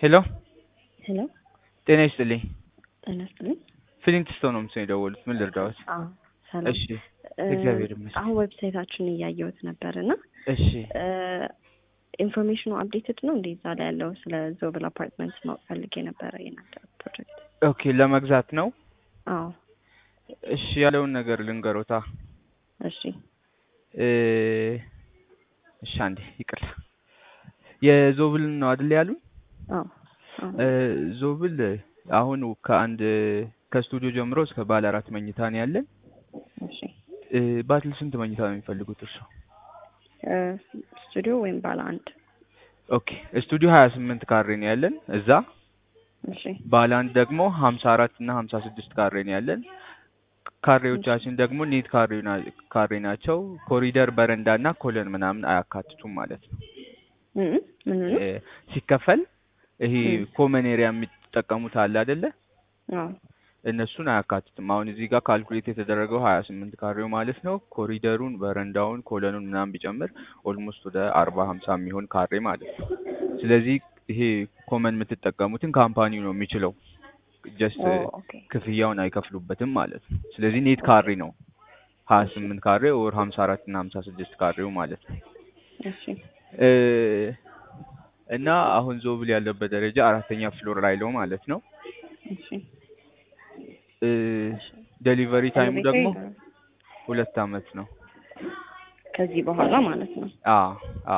ሄሎ ሄሎ ጤና ይስጥልኝ። ጤና ይስጥልኝ። ፍሊንትስቶን ነው ምስል የደወሉት። ምን ልርዳዎት? አዎ ሰላም። እሺ እ፣ እግዚአብሔር ይመስገን። አሁን ዌብሳይታችሁን እያየሁት ነበር እና እሺ ኢንፎርሜሽኑ አፕዴትድ ነው እንዴ? እዛ ላይ ያለው ስለ ዞብል አፓርትመንት ማወቅ ፈልጌ ነበረ የናንተ ፕሮጀክት። ኦኬ፣ ለመግዛት ነው። አዎ እሺ ያለውን ነገር ልንገሮታ። እሺ እ፣ እሺ አንዴ ይቅርታ። የዞብል ነው አይደል ያሉኝ? አዎ አዎ እ፣ ዞብል አሁን ከአንድ ከስቱዲዮ ጀምሮ እስከ ባለ አራት መኝታ ነው ያለን። እሺ እ፣ ባለ ስንት መኝታ ነው የሚፈልጉት እርሶ? እ፣ ስቱዲዮ ወይም ባለ አንድ? ኦኬ ስቱዲዮ ሀያ ስምንት ካሬ ነው ያለን እዛ። እሺ ባለ አንድ ደግሞ ሀምሳ አራት እና ሀምሳ ስድስት ካሬ ነው ያለን። ካሬዎቻችን ደግሞ ኔት ካሬ ና- ካሬ ናቸው። ኮሪደር በረንዳ እና ኮለን ምናምን አያካትቱም ማለት ነው። እ፣ ምን ምን እ፣ ሲከፈል ይሄ ም። ኮመን ኤሪያ የሚጠቀሙት አለ አይደለ? አዎ እነሱን አያካትትም። አሁን እዚህ ጋር ካልኩሌት የተደረገው ሀያ ስምንት ካሬው ማለት ነው። ኮሪደሩን፣ በረንዳውን፣ ኮለኑን ምናምን ቢጨምር ኦልሞስት ወደ አርባ ሀምሳ የሚሆን ካሬ ማለት ነው። ስለዚህ ይሄ ኮመን የምትጠቀሙትን ካምፓኒው ነው የሚችለው። ጀስት ኦ ኦኬ ክፍያውን አይከፍሉበትም ማለት ነው። ስለዚህ ኔት ካሬ ነው ሀያ ስምንት ካሬ ወር ሀምሳ አራት እና ሀምሳ ስድስት ካሬው ማለት ነው። እሺ እ፣ እና አሁን ዞብል ያለበት ደረጃ አራተኛ ፍሎር ላይ ነው ማለት ነው። እሺ እ፣ ዴሊቨሪ ታይሙ ኤሌቬተር ደግሞ ይኖራል? ሁለት አመት ነው። ከዚህ በኋላ ማለት ነው። አ አ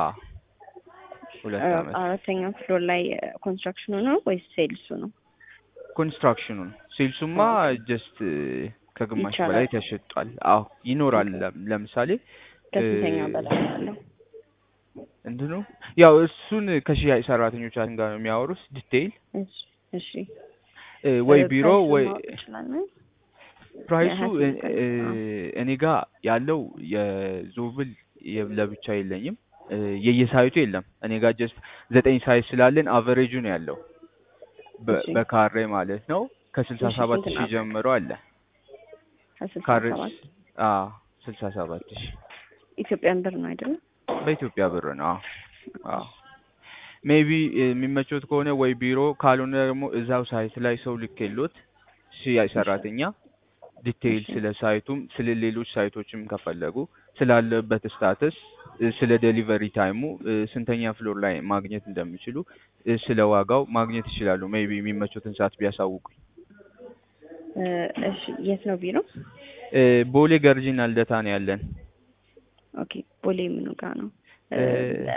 ሁለት እ፣ አመት አራተኛ ፍሎር ላይ ኮንስትራክሽኑ ነው ወይስ ሴልሱ ነው? ኮንስትራክሽኑ ነው። ሴልሱማ ጀስት ከግማሽ ይቻላል። በላይ ተሸጧል። አዎ ይኖራል። ለም- ለምሳሌ ከስንተኛ እ፣ በላይ ነው ያለው? እንትኑ ያው እሱን ከሽያጭ ሰራተኞቻችን ጋር ነው የሚያወሩት ዲቴይል እሺ እሺ እ፣ ወይ እ፣ ቢሮ ፕራይሱን ወይ ማወቅ እንችላለን? ፕራይሱ እ፣ የሀያ ስምንት እ፣ አዎ። እኔ ጋር ያለው የዞብል የ- ለብቻ የለኝም እ፣ የየሳይቱ የለም። እኔ ጋር ጀስት ዘጠኝ ሳይት ስላለን አቨሬጁ ነው ያለው በ- እሺ በካሬ ማለት ነው ከስልሳ እሺ ሰባት ስንት ሺህ ነው? ጀምሮ አለ ከስልሳ ካሬ ሰባት አ ስልሳ ሰባት ሺህ ኢትዮጵያን ብር ነው አይደለም? በኢትዮጵያ ብር ነው። አዎ አዎ ሜቢ የሚመቾት ከሆነ ወይ ቢሮ ካልሆነ ደግሞ እዛው ሳይት ላይ ሰው ልኬሎት ሽያጭ ሰራተኛ ዲቴይል እሺ ስለ ሳይቱም ስለ ሌሎች ሳይቶችም ከፈለጉ ስላለበት ስታተስ እ፣ ስለ ዴሊቨሪ ታይሙ እ፣ ስንተኛ ፍሎር ላይ ማግኘት እንደሚችሉ እ፣ ስለ ዋጋው ማግኘት ይችላሉ። ሜቢ የሚመቾትን ሰዓት ቢያሳውቁኝ። እ፣ እሺ የት ነው ቢሮ? እ፣ ቦሌ ገርጂና ልደታ ነው ያለን። ኦኬ ቦሌ ምኑ ጋር ነው? እ፣ እ፣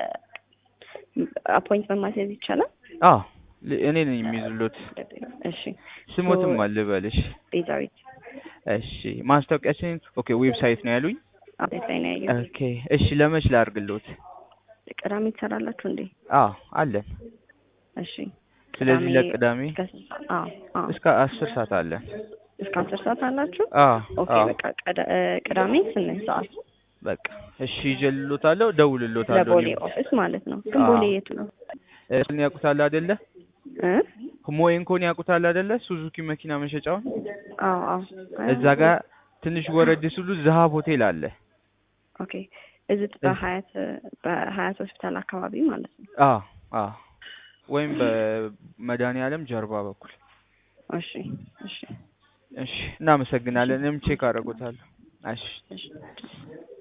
አፖይንትመንት ማስያዝ ይቻላል? አዎ ል- እኔ ነኝ የሚይዙሎት። እሺ ሶ ስሞትም አልበልሽ። ቤዛዊት እሺ ማስታወቂያችን ኦኬ ዌብሳይት ነው ያሉኝ። አፕዴት ላይ ነው ያየሁት። ኦኬ እሺ ለመች ላድርግሎት? ቅዳሜ ትሰራላችሁ እንዴ? አዎ አለን። እሺ ስለዚህ ቅዳሜ ለቅዳሜ እስከ ስንት ሰዓት? አዎ አዎ እስከ አስር ሰዓት አለን። እስከ አስር ሰዓት አላችሁ? አዎ ኦኬ አዎ በቃ ቅዳ- እ፣ ቅዳሜ ስምንት ሰዓት በቃ እሺ ይጀልሎታለሁ፣ ደውልሎታለሁ። ለቦሌ እኔም ኦፊስ ማለት ነው። ግን አዎ ቦሌ የቱ ነው? እሱን ያውቁታል አይደለ? እ? ሞኤንኮን ያውቁታል አይደለ? ሱዙኪ መኪና መሸጫውን አዎ አዎ እዛ ጋር ትንሽ ወረድ ሲሉ ዝሀብ ሆቴል አለ። ኦኬ እዚህ በሀያት በሀያት ሆስፒታል አካባቢ ማለት ነው። አዎ አዎ ወይም በመድኃኒዓለም ጀርባ በኩል እሺ እሺ እሺ እናመሰግናለን። እኔም ቼክ አደርጎታለሁ። እሺ እሺ